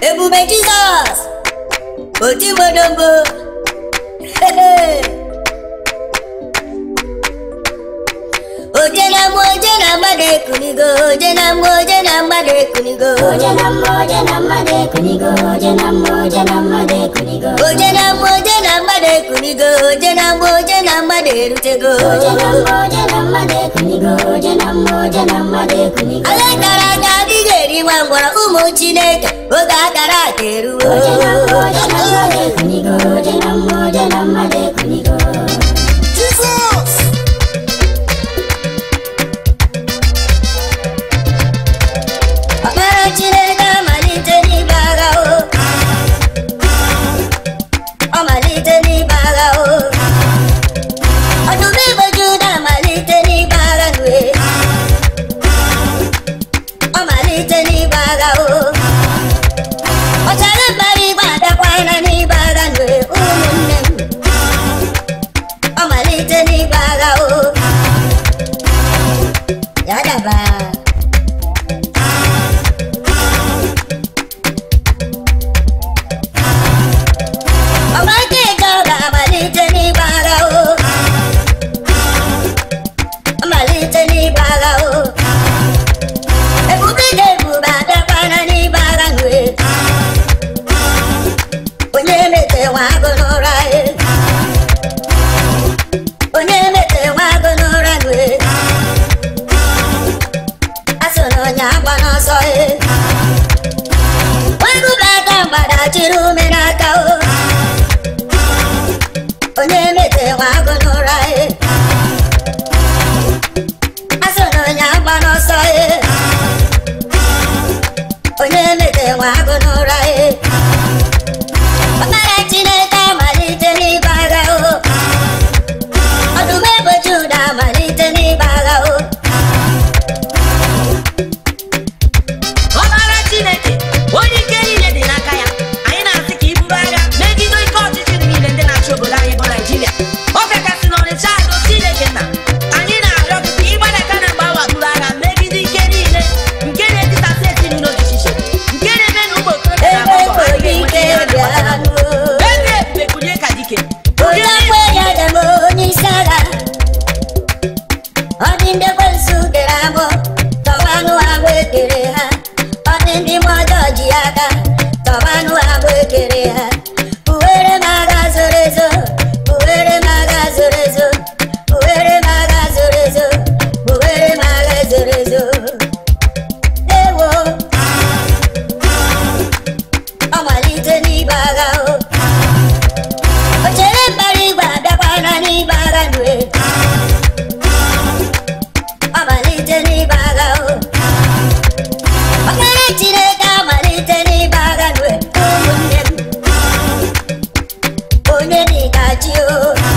ebube jizọs otimodogbo oje na mmụọ oje na mmadụ ekunigo oje na mmụọ oje na mmadụ ekunigo Oje na mmụọ oje na mmadụ ekunigo oje na mmụọ oje na mmadụ ekunigo oje na mmụọ oje na mmadụ ekunigo oje na mmụọ oje na mmadụ erutego oje na mmụọ oje na mmadụ ekunigo oje na mmụọ oje na mmadụ ekunigo Oge gara aga adịghị eri nwa ngwọrọ ụmụ Chineke oge akara aka eruo oje na mmụọ oje na mmadụ ekunigo oje na mmụọ oje na mmadụ ekunigo Jizọs ọkpara Chineke amalite n'ibe agha o ọ malite n'ibe agha o ọdụm igbo Juda amalite n'ibe agha nue ọ malite n'ibe agha o ọchara mbara igbe adakwana n'ibe agha nue ụmụnne m ọ malite n'ibe agha o ya daba Ọgbakọ ọ ga-amalite n'ịgba agha o amalite n'ịgba agha o ebube ga-ebube abịakwana n'ịgba agha nwe onye mete nwa agụ n'ụra e onye mete nwa agụ n'ụra nwe asụ na onye agba n'ọsọ e nwegube aka mgbada chiri ume n'aka o onye mete nwa agụ n'ụra e asụ na onye agba n'ọsọ e onye mete nwa agụ n'ụra e ọkpara chineke amalite n'ịba agha o ọdụm ebo juda amalite n'ịba agha o ọbara chineke onye ike niile dị n'aka ya anyị na-asị ka iburu agha megide ike ọchịchị niile ndị na-achị obodo anyị bụ naijiria ọ kachasị n'ọnịcha azụ chineke na anyị na-arịọ gị ka ịgbadaka na mgbawa buru agha megide ike niile nke na-etisasị ezinụlọ dị iche iche nke na-eme na ụmụ okorobịa na ebe agbọghọ nwere adịghị ike enweta ihe ha na-agbata. bịanụ eze ebube kulie ka dike onye akwa ya dem onye isi agha ọ dị ndị ekwensu dere agbụ tọbanụ agbụ ekere ha ọ dị ndị mmụọ ọjọọ ji aka tọbanụ agbụ ekere ha uwere m agha zoro ezo uwere m agha zoro ezo uwere m agha zoro ezo uwere m agha zoro ezo ewo ọ malite n'ibe agha o o chere mbara igwe abịakwana n'ibe agha nue ọ malite n'ibe agha o ọkpara chineke amalite n'ibe agha nue ụmụnne m onye dịka chi o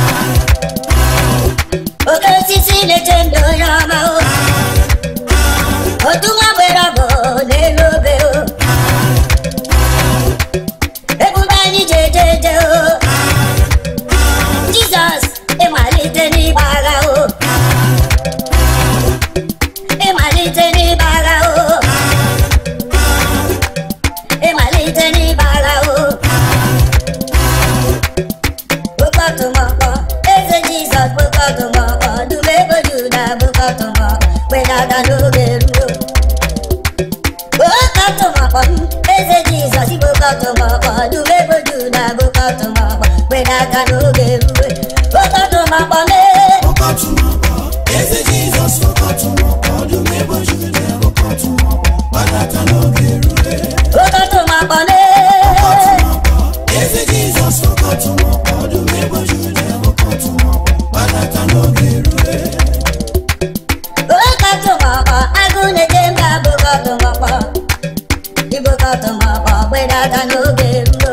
oke osisi na-eche ndụ onye ọma o otu nwa gbere ọgụ n'elu obe o ebube anyị ji eje eje o jizọs ịmalite n'ịgba agha o ịmalite n'ịgba agha o ịmalite n'ịgba agha o bụkọtụmọkpọ eze jizọs bụkọtụmọkpọ dum ego juda bụkọtụmọkpọ wedata n'oge ruo bụkọtụmọkpọ m eze jizọs bụkọtụmọkpọ dum ego juda bụkọtụmọkpọ wedata n'oge ruo bụkọtụmọkpọ mee Ọkọtụmọkpọ, eze Jizọs ọkọtụmọkpọ, ọdụm ebo Juda ọkọtụmọkpọ, gbadata n'oge rue. bụkọtụmọkpọ mee Ọkọtụmọkpọ, eze Jizọs ọkọtụmọkpọ, ọdụm ebo Juda ọkọtụmọkpọ, gbadata n'oge rue. bụkọtụmọkpọ agụ na-eje mba bụkọtụmọkpọ ibụkọtụmọkpọ gbedata n'oge ruo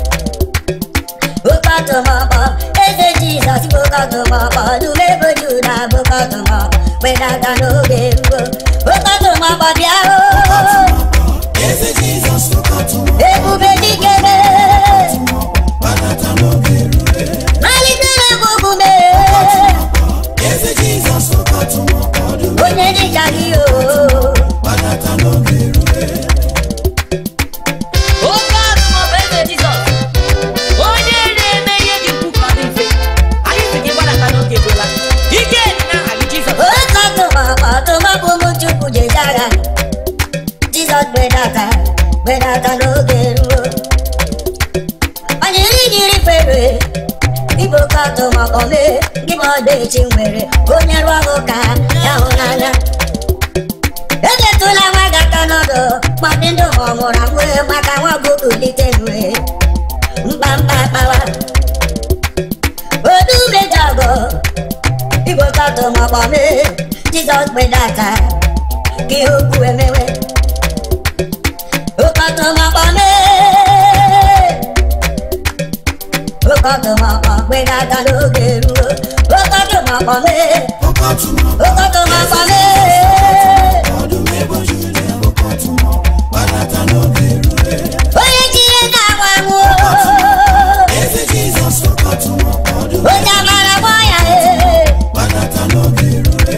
bụkọtụmọkpọ eze jizọs bụkọtụmọkpọ dum ego juda bụkọtụmọkpọ gbedata n'oge ruo bụkọtụmọkpọ bịa o Ọkọtụmọkpọ, eze Jizọs ọkọtụmọkpọ, ebube dikere gbadata n'oge rue. malite na mgbugume Ọkọtụmọkpọ, eze Jizọs ọkọtụmọkpọ, ọdụm onye dịka gị o gbadata n'oge rue. oke gbedata n'oge ruo onye iri jiri fere igbo katọ maka ome gị ma ọdaechi nwere onye rụọ ọrụ ka ya hụ n'anya ejetụla nwa gị aka n'ọdụ ma ndị ndụ ma ọ mụrụ amụ maka nwa gụkulite nwe mkpamkpa kpawa odu mejọ ọgụ igbo katọ maka ome jizọs gbedata ka ihe okwu emewe ụkọtụ maka ome ụkọtụ maka gbedata n'oge ruo ụkọtụ maka ome Ọkọtụmọkpọ, ụkọtụ maka ome ọdụm eboju na-abụkọtụmọ, gbadata n'oge rue. onye chiri ga-agwa nwụọ Eze Jizọs ọkọtụmọkpọ, ọdụm onye amara gbọ ya ee gbadata n'oge rue.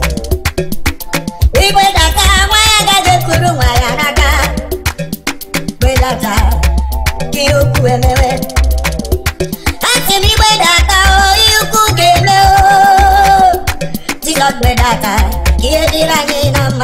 igbedata nwa ya gaghị ekuru nwa ya n'aka gbedata ka ihe ukwu emewe asị m igbedata o ihe ukwu ga-eme o jizọs gbedata ka ihe dịrị anyị na mma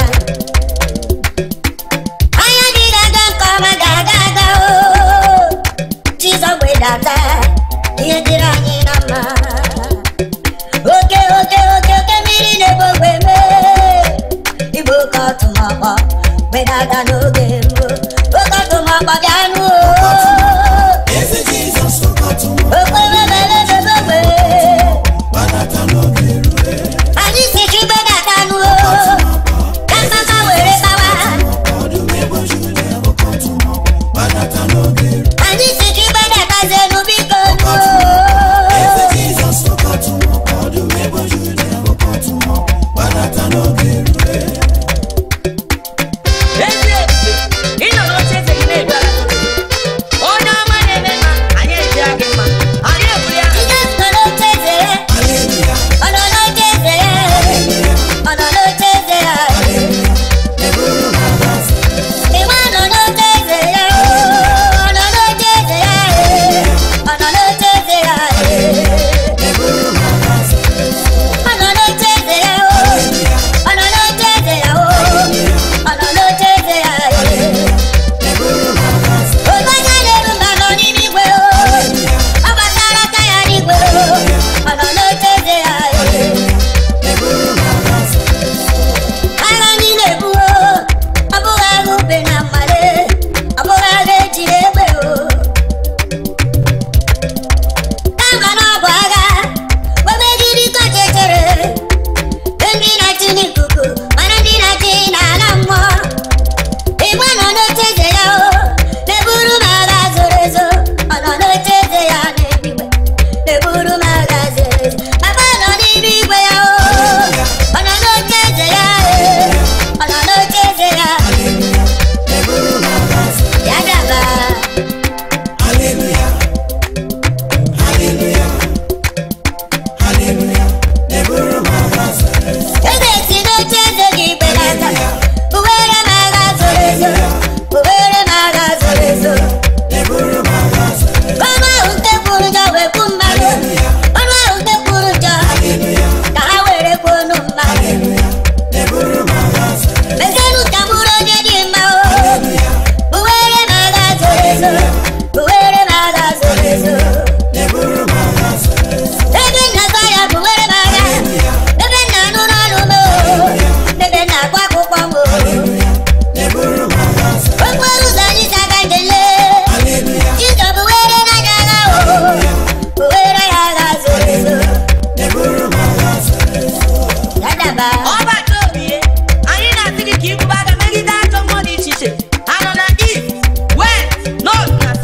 anya dị ga-aga nke ọma ga-aga aga o jizọs gbedata ka ihe dịrị anyị na mma oke oke oke oke mmiri na-ebe ogbe mee igbo oke ọtụmọkpọ gbedata n'oge ruo oke ọtụmọkpọ bịa nụ Eze Jizọs ọkọtụmọkpọ, okpebebebebegbe gbadata n'oge rue. anyị si chi gbedata nụ ka mama were gbawa Ọdụm eboju na-abụkọtụmọ, gbadata n'oge rue. anyị si chi gbedata zenu biko nụ Eze Jizọs ọkọtụmọkpọ, ọdụm eboju na-abụkọtụmọ, gbadata n'oge rue. ezi ebube ịnọ n'oche eze gị na-edu ala onye ọma na-eme mma anyị ejira gị mma anyị ebuli aha jizọs nọ n'oche eze ya Haleluya, ọ nọ n'oche eze ya ọ nọ n'oche eze ya eburu m agha asa. Ịwa nọ n'oche eze ya ọ nọ n'oche eze ya ọ nọ n'oche eze ya eburu m agha asa. ọ nọ n'oche eze ya ọ nọ n'oche eze ya ọ nọ n'oche eze ya eburu m agha asa. onye na-eru mba nọ n'ime igwe ọ gbatara aka ya n'igwe ọ nọ n'oche eze ya eburu m agha asa. agha anyị na-ebu ọ bụghị agha ube na mmale ọ bụghị agha ejiri egbe o kama na ọ bụ agha omegiri kọchechere ndị na-achị n'ikuku mana ndị na-achị n'ala mmụọ igwe nọ n'oche eze ya o na-eburu m agha zoro ezo ọ nọ n'oche eze ya n'eluigwe na-eburu m agha zoro ezo papa nọ n'ime igwe ya o ọ nọ n'oche eze ya e ọ nọ n'oche eze ya eburu m agha asa. ya daba Hallelujah. Hallelujah. Hallelujah. Eburu m agha asa. eze si n'oche eze gị belata uwere m agha zoro ezo uwere m agha zoro ezo Eburu m agha asa. ọnụ ahụ nke kwuru njọ wee kwu mmadụ ọnụ ahụ nke kwuru njọ ka ha were kwuo ọnụ mmadụ Eburu m agha asa. mezienụ ka bụrụ onye dị mma o uwere m agha zoro ezo uwere m agha zoro ezo Eburu m agha asa. ebe nna gwa ya bụ were m agha ebe nna nụrụ ọnụ m o ebe nna agwa akwụkwọ m o Eburu m agha asa. okporo ụzọ anyị si aga njele Hallelujah. Jizọ bụ were n'anya agha o were ya agha zoro ezo Eburu m agha asa. ya daba ọbata obi ihe anyị na-asị gị ka ibuba agha megide ajọ mmụọ dị iche iche ha nọ na east west north na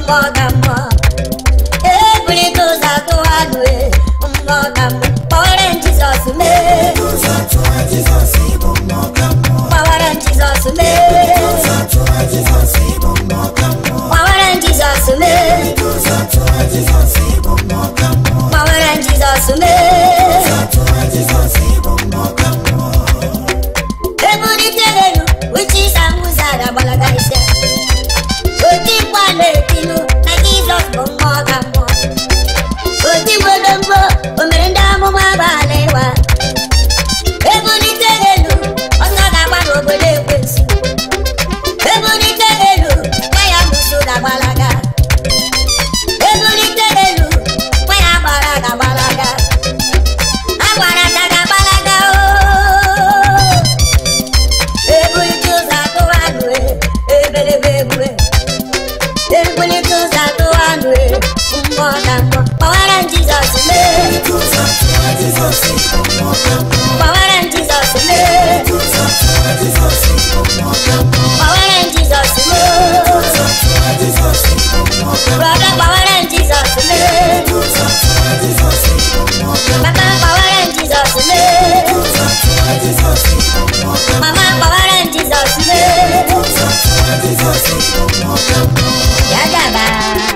mmụọ ka mmụọ ebulite ụzọ tụwa nụ mmụọ ka mmụọ kpọwara m jizọs mee ụzọ tụwa Jizọs ịbụ mmụọ ka mmụọ kpọwara m jizọs mee ụzọ tụwa Jizọs ịbụ mmụọ ka mmụọ kpọwara m jizọs mee ụzọ tụwa Jizọs ịbụ mmụọ ka mmụọ kpọwara m jizọs mee ụzọ tụwa Jizọs ịbụ mmụọ ka mmụọ ebulite elu uche ịsa mbụza adagbalaga ise oti mkpa na-etilu na jizọs bụ mmụọ ka mmụọ oti mgbodomgbo o mere ndị amụma abalị ịwa ebulite elu ọsọ ga-agba n'obodo ekwensu ebulite elu nwa ya muso ga-agbalaga ebulite elu nwa ya gbara ga-agbalaga agbara ka ga-agbalaga ooo ebulite ụzọ atụwa anụ ebelebe egbue ebulite ụzọ atụwa anụ mmụọ na mmụọ kpọwara m jizọs mee ụzọ tụwa Jizọs ịbụ mmụọ ka mmụọ kpọwara m jizọs mee ụzọ tụwa Jizọs ịbụ mmụọ ka mmụọ kpọwara m jizọs mee ụzọ tụwa Jizọs ịbụ mmụọ ka mmụọ brọda kpọwara m jizọs mee ụzọ tụwa Jizọs ịbụ mmụọ ka mmụọ papa kpọwara m jizọs mee ụzọ tụwa Jizọs ịbụ mmụọ ka mmụọ mama kpọwara m jizọs mee ụzọ tụwa Jizọs ịbụ mmụọ ka mmụọ ya gaba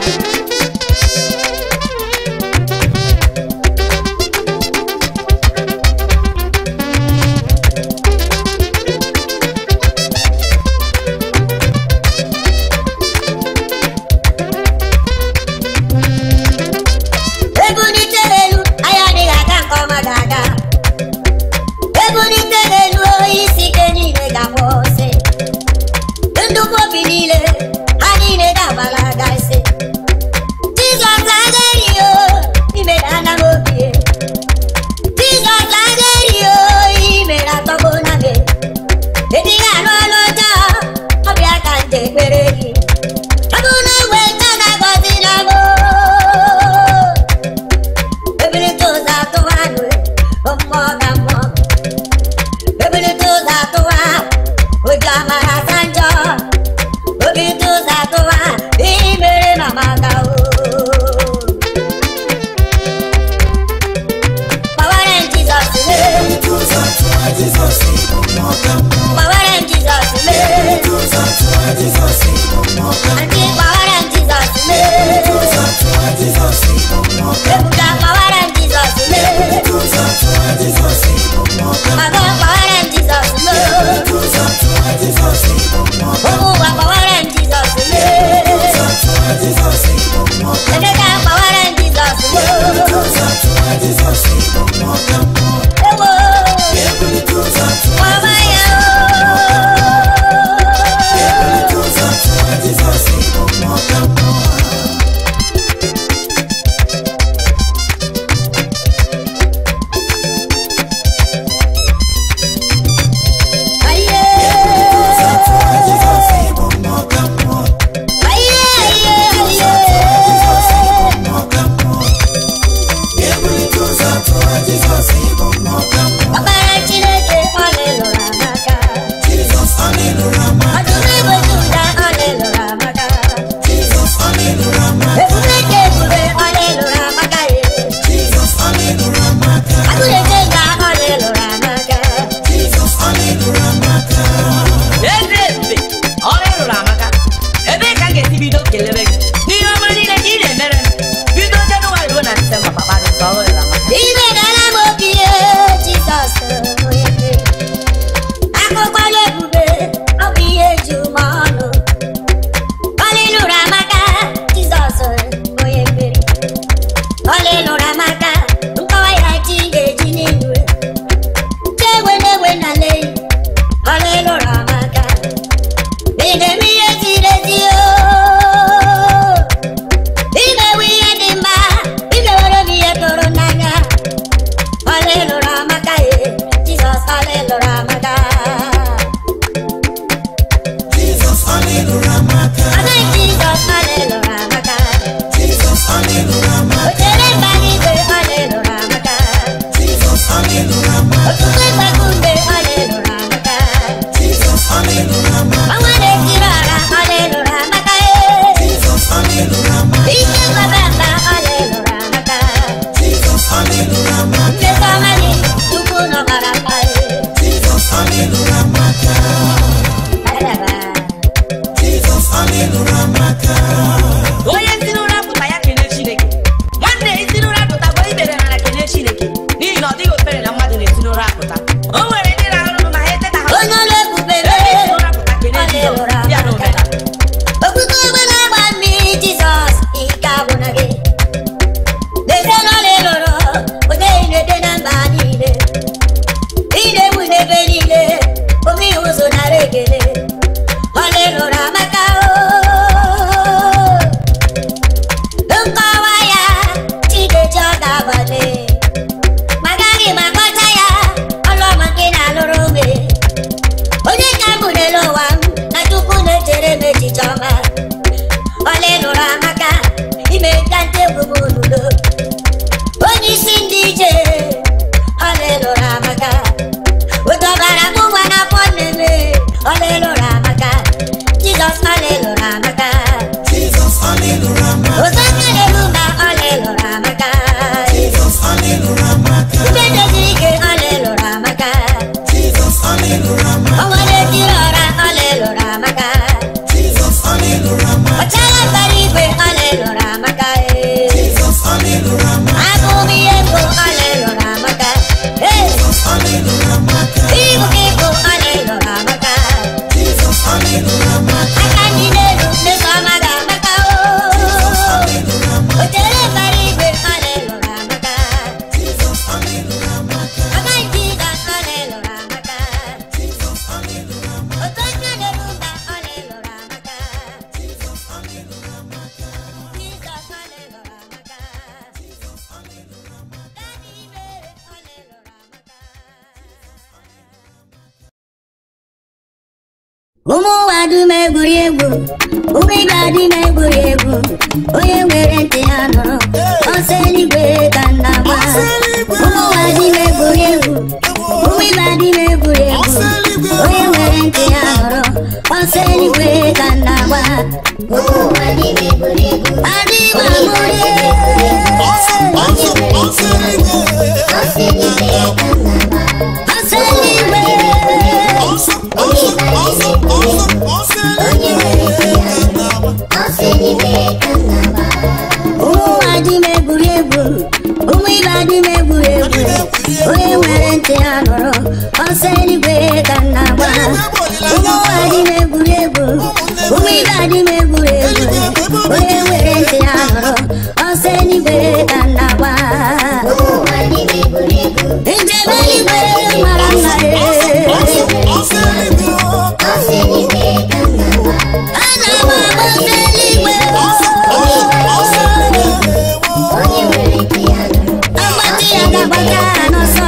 ebulite elu anya adịghị aga nke ọma ga-aga ebulite elu oyi isi ike niile ga-akwụsị ndụkwu obi niile ha niile ga-agbalaga isi jizọs agaghị o imere ana m obi e. jizọs agaghị o imere atọgbo na me edighị anụ ọnụ ọjọọ ọbịa ka nje ekpere gị ọ bụ na egbe nta na-agọzi na m ebulite ụzọ atụwa anụ mmụọ ga mmụọ ebulite ụzọ atụwa ụjọ amara asa njọ obulite ụzọ atụwa ihe mere mama ga o kpọwara m jizọs mee ụzọ tụwa Jizọs ịbụ mmụọ ka mmụọ kpọwara m jizọs mee ụzọ tụwa Jizọs ịbụ mmụọ ka mmụọ Aunty, kpọwara m jizọs mee ụzọ tụwa Jizọs ịbụ mmụọ ka ebuka kpọwara m jizọs mee ụzọ tụwa Jizọs ịbụ mmụọ ka mago kpọwara m jizọs mee ụzọ tụwa Jizọs ịbụ mmụọ ka ụmụ ụwa kpọwara m jizọs mee ụzọ tụwa Jizọs ịbụ mmụọ ka emeka kpọwara m jizọs mee ụzọ tụwa Jizọs ịbụ mmụọ ka mmụọ ewo ebulite ụzọ egwuri egwu ụmụ ibe adị m egwuri egwu onye nwere ntị ya nụrụ ọsọ eluigwe ka nna gba ụmụ ụwa dị m egwuri egwu ụmụ ibe adị m egwuri egwu onye nwere ntị ya nụrụ ọsọ eluigwe ka nna gba adị m amụrị ọsọ eluigwe ụmụ ụwa dị m egwuri egwu ụmụ ibe adị m egwuri egwu onye nwere ntị ya nụrụ ọsọ eluigwe ka nna gba ụmụ ụwa dị m egwuri egwu ụmụ ibe adị m egwuri egwu onye nwere ntị ya nụrụ ọsọ eluigwe ka nna gba njem eluigwe mara mma ee ana m agba ọsọ eluigwe agbati ya ga-agbata n'ọsọ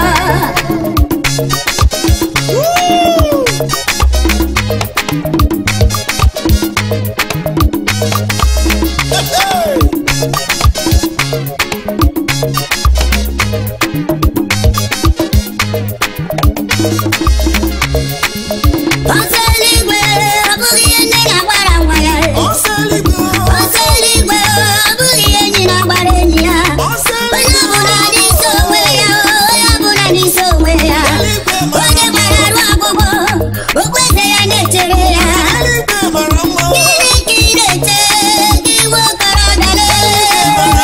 ọsọ eluigwe ọ bụghị ihe nne na-agbara nwa ya ọsọ eluigwe ọ bụghị ihe enyi na-agbara enyi ya onye ọbụla n'isi onwe ya onye ọbụla n'isi onwe ya onye gbara arụ ọgbụgbọ okpeze ya na-echere ya gịnị ka ị na-eche gị nwa okorobịa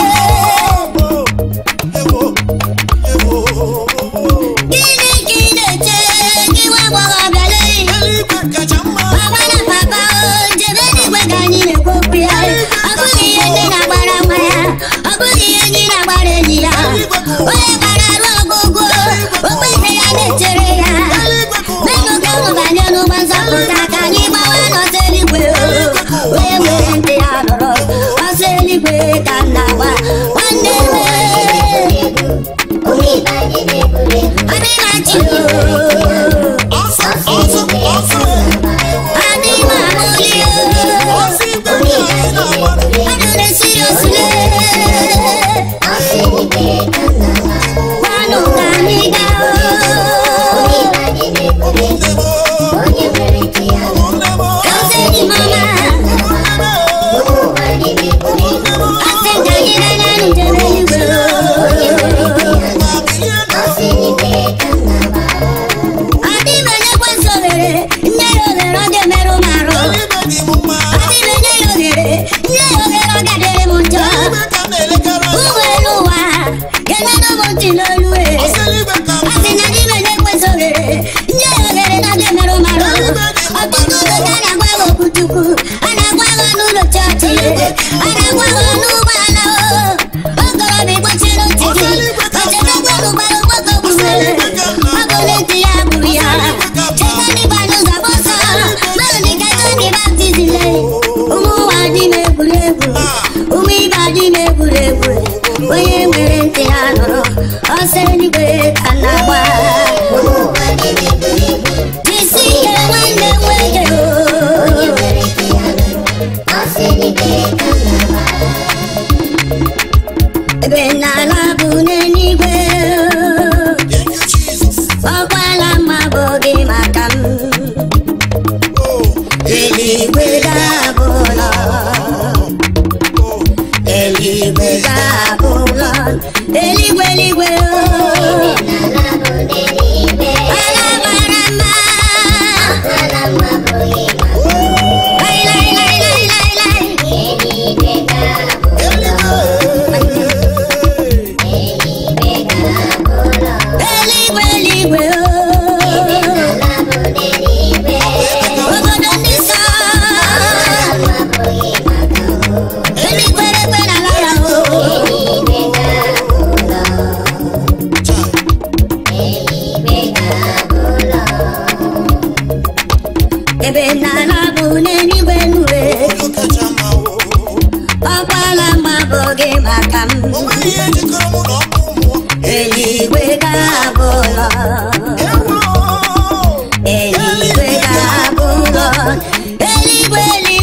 gịnị ka ị na-eche gị nwa agbọghọbịa Mama na papa o jebe n'igwe ka anyị na-ekwu okwu ya ọ bụghị ihe nne na-agbara nwa ya ọ bụghị ihe enyi na-agbara enyi ya onye gbara arụ ọgụgụ okpeze ya na-echere ya menụ ka ụmụ banye n'ụgbọ nzọpụta ka anyị gbawa n'ọsọ eluigwe o onye nwere ntị ya nụrụ ọsọ eluigwe ka m na-agba nwanne m adịmachi adịma amụli adụre siriosile kwanụ ka anyị gaa Ọsịdị mama asị ka anyị na-anya njem eluigwe adị m enyekwa nsọ ohere nne ya ohere ọ ga-emerụ m arụ adị m enye ya ohere nne ya ohere ọ ga-adịrị m njọ ụmụ elu ụwa ga-enyenụ m ntị n'olu e asị na adị m enyekwa nsọ ohere nne ya ohere na ọ ga-emerụ m arụ ọtụtụ oge ka a na-agwa ha okwu chukwu a na-agwa ha n'ụlọ chọọchị a na-agwa ha n'ụgbọala o okorobịa gbachiri ntị gị ochebegwelu gbara ụgbọkọ gbughere ọ bụrụ ntị ya gburu ya cheta n'ịgba n'ụzọ gbọsọ naanị ka Jọn baptizim lee ụmụ ụwa dị m egwuregwu ụmụ ibe dị m egwuregwu onye nwere ntị ya nụrụ ọsọ eluigwe ka m na-agba jisi ike nwanne m nwoke o ebe n'ala bụ n'eluigwe ọkwala mma bụ gị maka m eluigwe ga-abụ ụlọ eluigwe ga-abụ ụlọ eluigwe eluigwe o ala mara mma lai lai lai lai lai lai eluigwe eluigwe o obodo ndị nsọ eluigwe eluigwe na ala ya o ebe n'ala bụ n'eluigwe nue ọkwala mma bụ gị maka m eluigwe ga-abụ ụlọ eluigwe ga-abụ ụlọ eluigwe eluigwe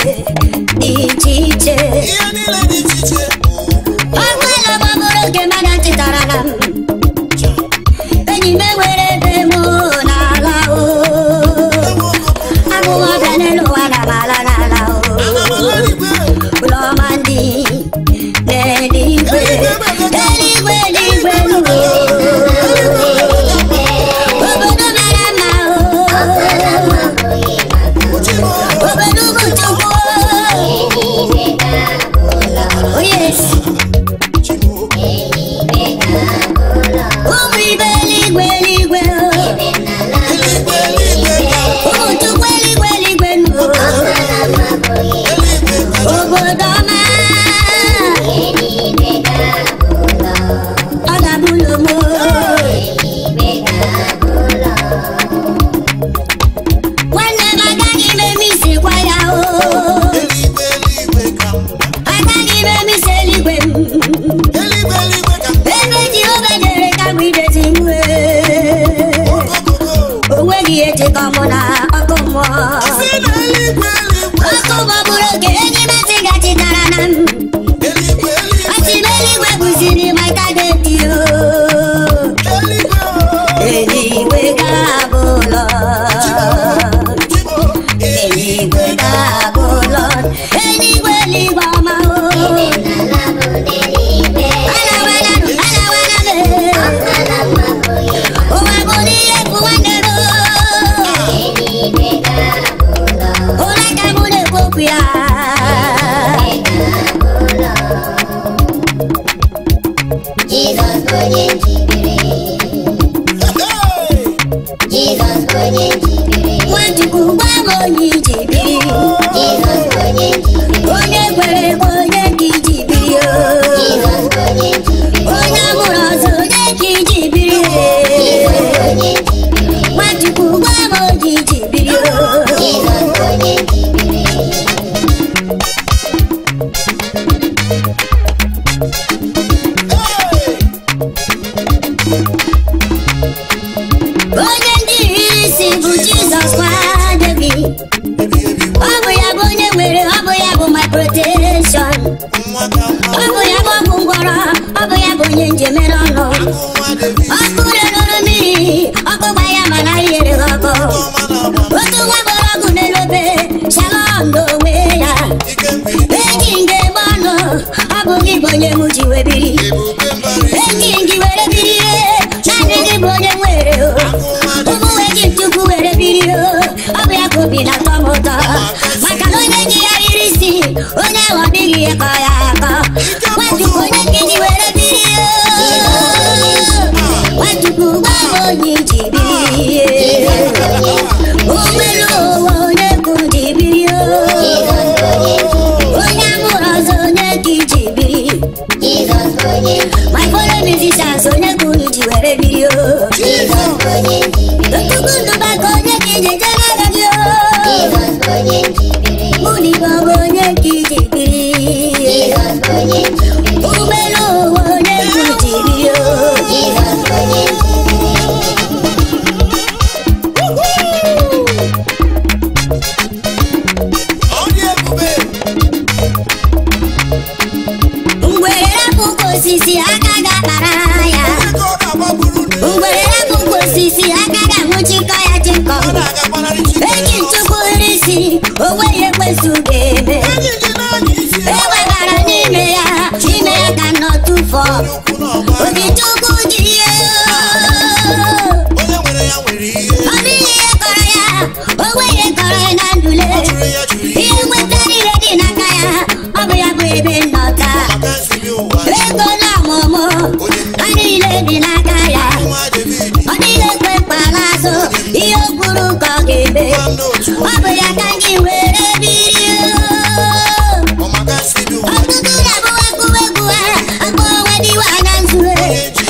dị iche iche ihe niile dị iche iche ọgbala gbabụrụ oge mmadụ chịtara na m enyi m enwere ebe m n'ala o abụghị ọbịa n'elu ụwa na mala n'ala o ụlọma ndị n'eluigwe eluigwe eluigwe n'ụwa obodo mara mma o obodo ugwu chukwu o yes ụmụ ibe eluigwe eluigwe o ụmụ chukwu eluigwe eluigwe n'ụwa obodo ọma ọ ga-abụ ụlọ m nwanne m agaghị m eme isi kwa ya o eluigwe eluigwe ka mma agaghị m eme isi eluigwe m eluigwe eluigwe ka mma ebe jehova jere ka m idezi nwe ogogogo o nweghị ihe jikọ mụ na ọkụ mmụọ si na eluigwe eluigwe ọkụ gbọgburu oge enyi m asị gachitara na m eluigwe asị m eluigwe bụziri ma tageti o eluigwe eluigwe ga-abụ ụlọ Chibo, eluigwe ga-abụ ụlọ eluigwe eluigwe ọma o alawalanụ alawalanụ ụwa bụ n'ihe bụ nwanne m ụra ka mụ na-ekwu okwu ya Jizọs bụ onye njikere hey! Jizọs bụ onye njikere nwachukwu gwa m onye iji biri Jizọs bụ onye njikere onye kwere bụ onye ka iji biri o Jizọs bụ onye njikere onye mụrụ ọzọ onye ka iji biri Jizọs bụ onye njikere nwachukwu gwa m onye iji biri o Jizọs bụ onye njikere Hey! onye ndị isi bụ jizọs kwadebi Ebi ebi ọ bụ ya bụ onye nwere ọ bụ ya bụ my protection nwa ka mma ọ bụ ya bụ ọgwụ ngwọrọ ọ bụ ya bụ onye njemere ọnụ nwa David ọkụ reruru mmiri ọkụ gba ya mana ihere ha ọkụ ọma na-agba otu nwa gbara ọgụ n'elobe shalom n'onwe ya ike mmiri eji nge gbe ọnụ ọ bụghị bụ onye m ji wee biri ebube mbara eji gị were biri naanị gị bụ onye nwere o ụmụ nwe gị chukwu were biri o ọ bụ ya ka obi na-atọ m ụtọ maka na onye ji ya riri isi onye ahụ ọ dịghị ya ka ya akọ nwachukwu onye ka iji were biri o nwachukwu gwa m onye iji biri ụgbọelu ụwa onye ka ji biri o onye amụrụ ọzọ onye ka iji biri Jizọs bụ onye njikere my fellow musicians onye ka unu ji were biri o Jizọs bụ onye njikere Tupu ndụba ka onye ka iji je n'aka gị o Jizọs bụ onye njikere Ụlọ bụ onye ka iji biri Jizọs bụ onye njikere ụgbọelu ụwa onye ka iji biri o Jizọs bụ onye njikere ọ dị ebube ngwere rapụ ụkwụ osisi aka ga-akpara ya ego ọ ga-agbaburu ndị ngwere rapụ ụkwụ osisi aka ga-anwụchikọ ya chịkọ ọ na-agagbanarị Chineke eji nchukwu nri isi onweghị ekwesu ga-eme enyi gị naanị isi ya ewebara n'ime ya ime ya ka nọ tụfọ ukwu na ọgba obi chukwu ji ihe onye nwere ya nwere ihe ọ dịghị ihe kọrọ ya onwe ihe kọrọ ya na ndule jụrụ ya jụrụ ihe ihe nweta niile dị n'aka ya ọ bụ ya bụ ebe nnọta maka nsibi ụwa ego na ọmụmụ ha niile dị n'aka ya nwa David ọ dịghị ekwe mkpala azụ ihe o kwuru ka ọ ga-eme nwanne otu ọ bụ ya ka gị were biri ọ maka nsibi ụwa ọtụtụ na-abụ akụwa egwu ha akpọ onwe dịwa na nzue onye ji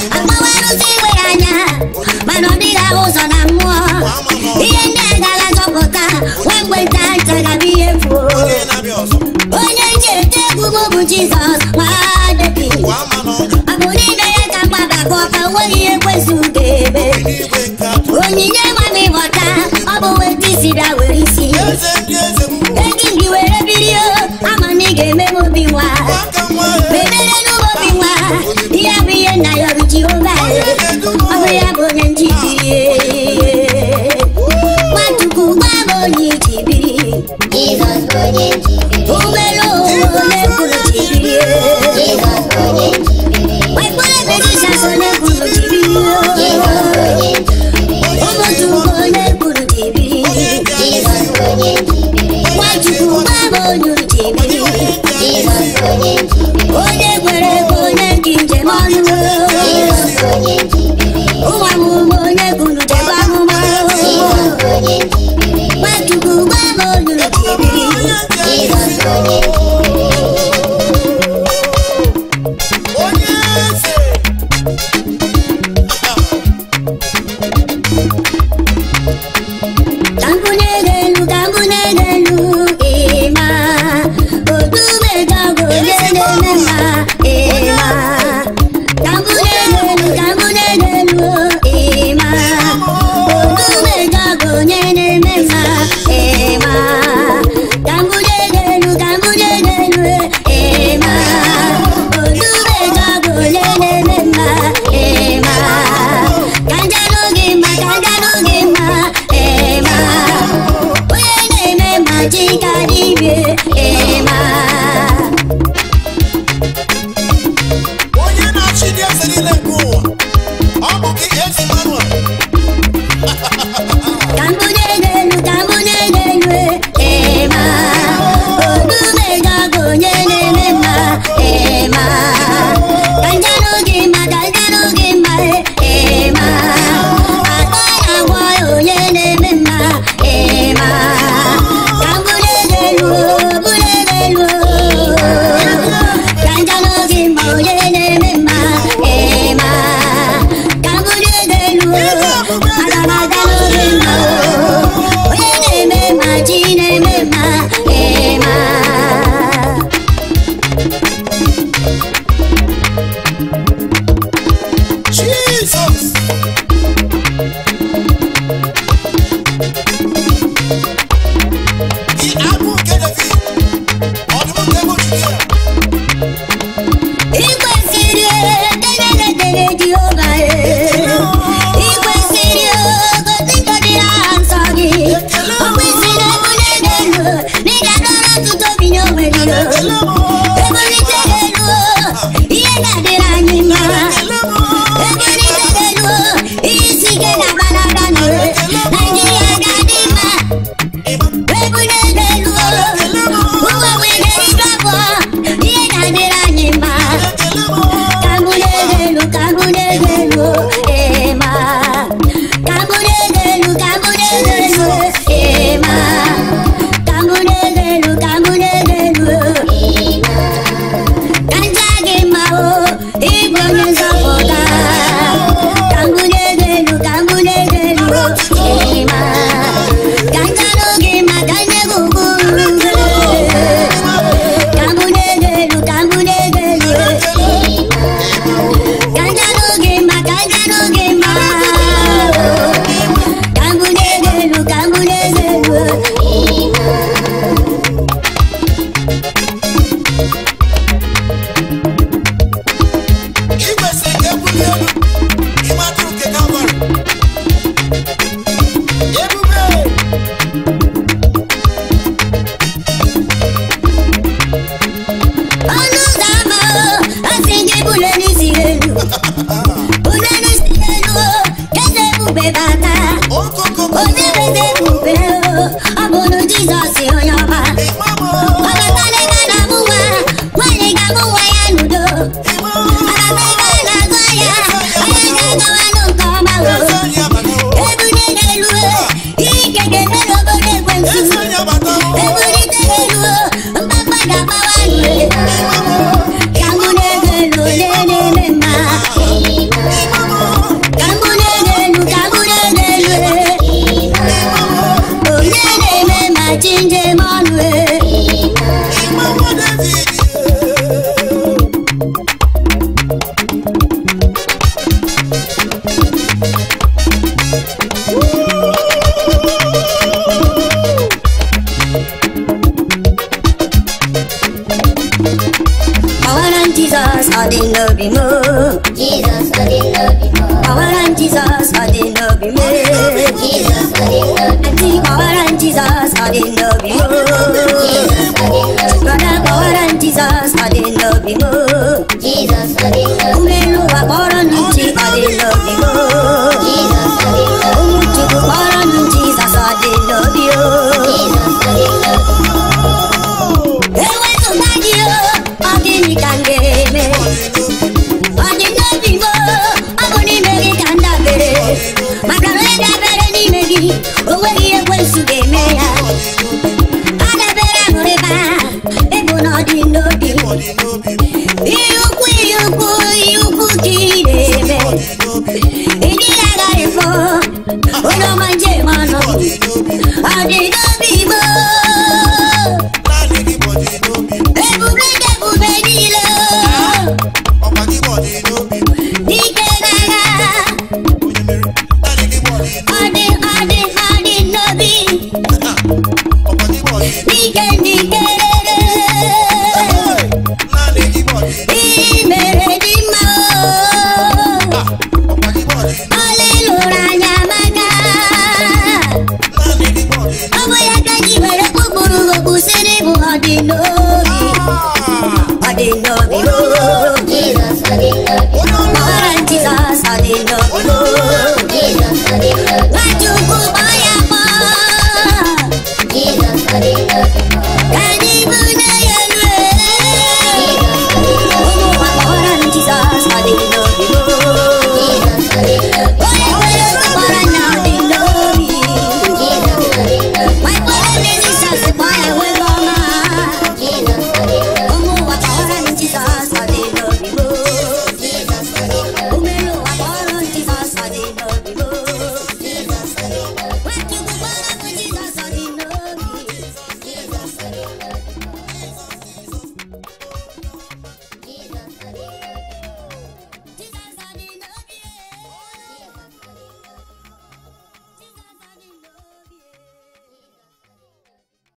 ga-eme m obi nwa aka nwa mebere n'ụmụ obi nwa ihe bụ ihe nna ya ọrụ jehova ọ bụ ya bụ onye njibiri nwachukwu gwa m onye ijibiri Jizọs bụ onye njibiri. ụgbọelu ụwa onye kwuru jibiri Jizọs bụ onye njibiri. waikpọrọ ebe jizọs onye kwuru jibiri Jizọs bụ onye njibiri. ụmụchukwu onye kwuru jibiri Jizọs bụ onye njibiri. nwachukwu gwa m onye jibiri Jizọs bụ onye njibiri. onye kwere ekwe onye ji njem ọnụ Jizọs bụ onye njibiri. ụwa m ụmụ onye kwuru jebe amụma Jizọs bụ onye njibiri. nwachukwu gwa m onye jibiri Jizọs bụ onye njibiri. onye eze ka mbụ na-elu ka mbụ na-elu ịma otumejọgụ onye na-eme mma ịma ka mbụ na-elu ka mbụ na-elu ịma otumejọgụ onye na-eme mma ịma ka mbụ na-elu ka mbụ na-elu ịma otumejọgụ onye na-eme mma ịma ka njanụ gị mma ka njanụ gị mma ịma onye na-eme ma chika dibie ịma onye na-achị ndị eze niile nke ụwa ọ bụ gị ezi manuel ka mbunye elu ka mbunye elu ịma odumejọgụ onye na-eme mma ịma ka njanụ gị mma ka njanụ gị mma ịma aka na-agwọ ya onye na-eme mma ịma ka mbunye elu bunye elu ka njanụ gị mma onye na-eme mma ịma ka mbunye elu aga m aga n'oge mma onye na-eme ma chi na-eme mma ịma jizọs gị agụ nke david ọdụm nke bụ judia ikwesịrị edenededere jehova ikwesịrị ogozi ngọdị aha nsọ gị o kwesịrị ebule elu n'ịga n'ọrụ ọtụtụ obi n'onwe gị ebulite elu ihe ga-adịrị anyị mma ebulite elu ihe isi ike na-agbalaga n'ụwa naijiria ga-adị mma ebule elu ụwa wee ga-eriju abụọ ihe ga-adịrị anyị mma Kambunegelu, kambunegelu, ema. Kambunegelu, kambunegelu, ema. Kambunegelu, kambunegelu. Kanja gị mma o, ịbụ onye nzọpụta. Kambunegelu, kambunegelu, ema. Kanjanụ gị mma, kanye gị ugwu. Kambunegelu, kambunegelu, Kanjanụ gị mma, kanjanụ gị mma. Kambunegelu, kambunegelu. ị kwesịrị ka ebuli elu ịmatụrụ nke kalvarị ebube ọnụ ụzọ ámá o, asị gị bulie n'isi elu. Bulie n'isi elu o, eze ebube bata. okokoko Onye bụ eze ebube o, ọ bụ nụ Jizọs onye ọma. ịmamụ Ọ batala ebe a na-amụ nwa, nwaanyị ga-amụ nwa ya n'udo. Ọ bata ebe a na-azụ ahịa, ahịa ga-agawanụ nke ọma o. eze anyị abata Ebuli n'elu o, ihe ike ga-eme n'obodo ekwensu. eze anyị abata Ebulite elu o, mkpakpa ga-agbawa nụ. Ka mụ na-ego elu onye na-eme mma. Ka mụ na-ego elu, ka mụ na-ego elu e. Onye na-eme ma chi njem ọnụ e. ịmamụ david dị n'obi m Jesus ọ dị n'obi m kọwara m jizọs ọ dị n'obi m Jesus ọ dị n'obi Aunty, kọwara m jizọs ọ dị n'obi m Jesus ọ dị n'obi brọda kọwara m jizọs ọ dị n'obi m Jesus ọ dị n'obi ụmụelu ụwa kpọrọ m ntị ọ dị n'obi m Jesus ọ dị n'obi ụmụ chukwu kpọrọ m jizọs ọ dị n'obi o Jesus ọ dị n'obi ewezụga gị o ọ gịnị ka m ga-eme ọ dị n'obi m o, ọ bụ n'ime gị ka m dabere maka na onye dabere n'ime gị o nweghị ihe ekwensu ga-eme ya adabere ṅụrịba ịbụ na ọ dị n'obi ihe ukwu ihe ukwu ihe ukwu ka ị na-eme ị dịghị agaghị fọ onye ọma njem ọnụ ọ dị n'obi m o. naanị gị bụ dị n'obi ebube dị ebube niile ọkwa gị bụ dị n'obi dike n'agha onye mere naanị gị bụ dị ọ dị ọ dị ọ dị n'obi ọkwa gị bụ dị dike dike naanị gị bụ dị ị mere dị mma ọkwa gị bụ dị ọlị lụrụ anya maka naanị gị bụ dị ọ bụ ya ka ji were kpụkpụrụ okpu si n'ịbụ ọ dị n'obi ọ dị n'obi